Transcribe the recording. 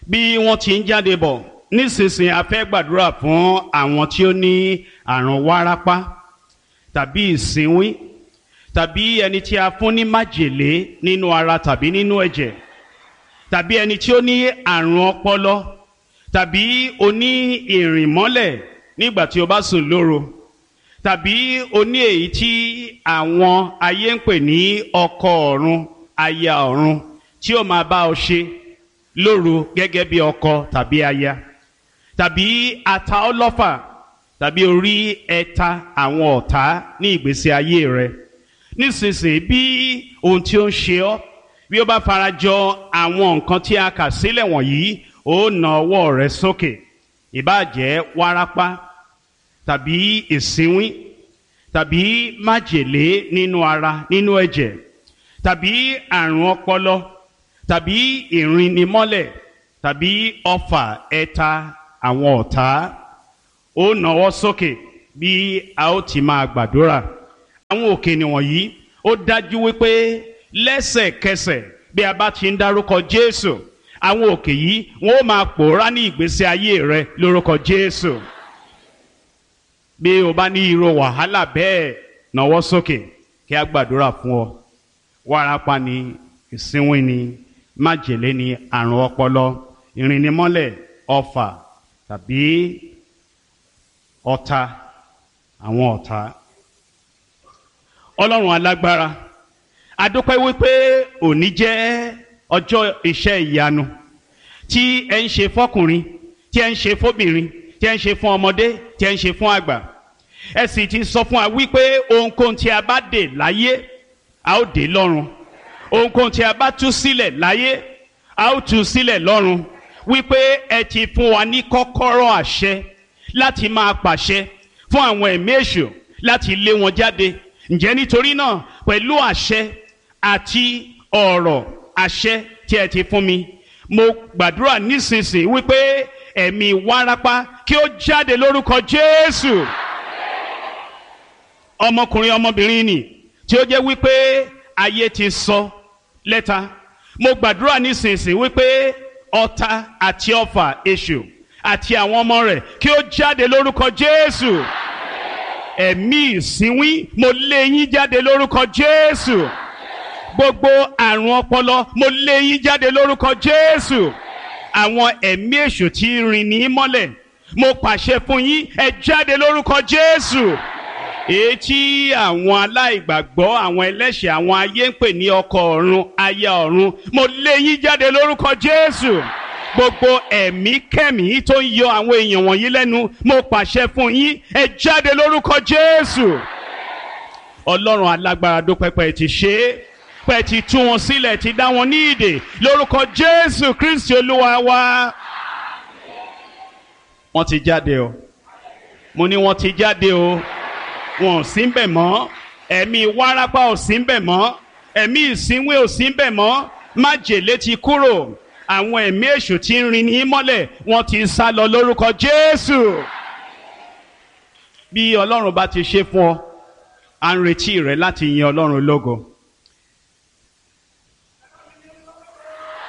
bí wọ́n ti ń jáde bọ̀ nísinsìnyí a fẹ́ gbàdúrà fún àwọn tí ó ní àrùn wárápá tàbí ìsínwín tàbí ẹni tí a fún ní májèlé nínú ara tàbí nínú ẹ̀jẹ̀ tàbí ẹni tí ó ní àrùn ọpọlọ tàbí oní ìrìnmọ́lẹ̀ nígbà tí o bá sùn lóru tàbí oní èyí tí àwọn ayé ń pè ní ọkọ ọ̀run aya ọ̀run tí ó máa bá ọ ṣe lóru gẹ́gẹ́ bí ọkọ tàbí aya tàbí ata ọlọ́fà tàbí orí ẹ̀ta àwọn ọ̀tá ní ìgbésí ayé rẹ nísinsìnyí bí ohun tí ó ń ṣe ọ́ bí ó bá farajọ àwọn nǹkan tí a kà sílẹ̀ wọ̀nyí ó na ọwọ́ rẹ sókè ìbáàjẹ́ wárápá tàbí ìsínwín tàbí májèlé nínú ara nínú ẹ̀jẹ̀ tàbí àrùn ọpọlọ tàbí ìrìnnimọ́lẹ̀ tàbí ọfà ẹ̀ta àwọn ọ̀tá ó nawọ́ sókè bí a ó ti máa gbàdúrà àwọn òkè nìwọ̀nyí ó dájú wípé lẹ́sẹ̀kẹsẹ̀ bí a bá ti ń dárúkọ Jésù àwọn òkè yìí wọn ó máa pòórá ní ìgbésí ayé rẹ lórúkọ Jésù bí o bá ní irú wàhálà bẹ́ẹ̀ nawọ́ sókè kí a gbàdúrà fún ọ wárápá ni ìsínwín ni májèlé ni àrùn ọpọlọ ìrìnnimọ́lẹ̀ ọfà tàbí ọ̀tá àwọn ọ̀tá ọlọ́run alágbára adúpẹ́ wípé òní jẹ́ ọjọ́ iṣẹ́ ìyanu tí ẹ ń ṣe fọkùnrin tí ẹ ń ṣe fóbìnrin tí ẹ ń ṣe fún ọmọdé tí ẹ ń ṣe fún àgbà ẹ sì ti sọ fún wa wípé ohunkóhun tí a bá dè láyé a ó dè lọ́run ohunkóhun tí a bá tú sílẹ̀ láyé a ó tú sílẹ̀ lọ́run wípé ẹ ti fún wa ní kọ́kọ́rọ́ àṣẹ láti máa pàṣẹ fún àwọn ẹ̀mí èṣù láti lé wọn jáde ǹjẹ́ nítorí náà pẹ̀lú àṣẹ àti ọ̀rọ̀ àṣẹ tí ẹ ti fún mi mo gbàdúrà nísinsìnyí wípé ẹ̀mí wárápá kí ó jáde lórúkọ Jésù ọmọkùnrin ọmọbìnrin nì tí ó jẹ́ wípé ayé ti sọ lẹ́ta mo gbàdúrà nísinsìnyí wípé ọ̀tá àti ọfà èṣù àti àwọn ọmọ rẹ̀ kí ó jáde lórúkọ Jésù ẹ̀mí ìsínwín mo lé yín jáde lórúkọ Jésù gbogbo àrùn ọpọlọ mo lé yín jáde lórúkọ Jésù àwọn ẹ̀mí èṣù tí ń rìn ní mọ́lẹ̀ mo pàṣẹ fún yín ẹ jáde lórúkọ Jésù èyí tí àwọn aláìgbàgbọ́ àwọn ẹlẹ́ṣẹ̀ àwọn ayé ń pè ní ọkọ ọ̀run aya ọ̀run mo lé yín jáde lórúkọ Jésù gbogbo ẹ̀mí kẹ́mí tó ń yọ àwọn èèyàn wọ̀nyí lẹ́nu mo pàṣẹ fún yín ẹ jáde lórúkọ Jésù Ọlọ́run alágbára dópẹ́pẹ́ ti ṣe é pẹ́ ti tú wọn sílẹ̀ ti dá wọn ní ìdè lórúkọ Jésù Kristi Olúwa wa. wọ́n ti jáde o mo ní wọ́n ti jáde o wọn ò sí ń bẹ̀ mọ́ ẹ̀mí wárápá ò sí ń bẹ̀ mọ́ ẹ̀mí ìsínwé ò sí ń bẹ̀ mọ́ májèlé ti kúrò àwọn ẹ̀mí èṣù tí ń rin ní mọ́lẹ̀ wọ́n ti sá lọ lórúkọ Jésù. bí Ọlọ́run bá ti ṣe fún ọ à ń retí rẹ láti yin Ọlọ́run lógo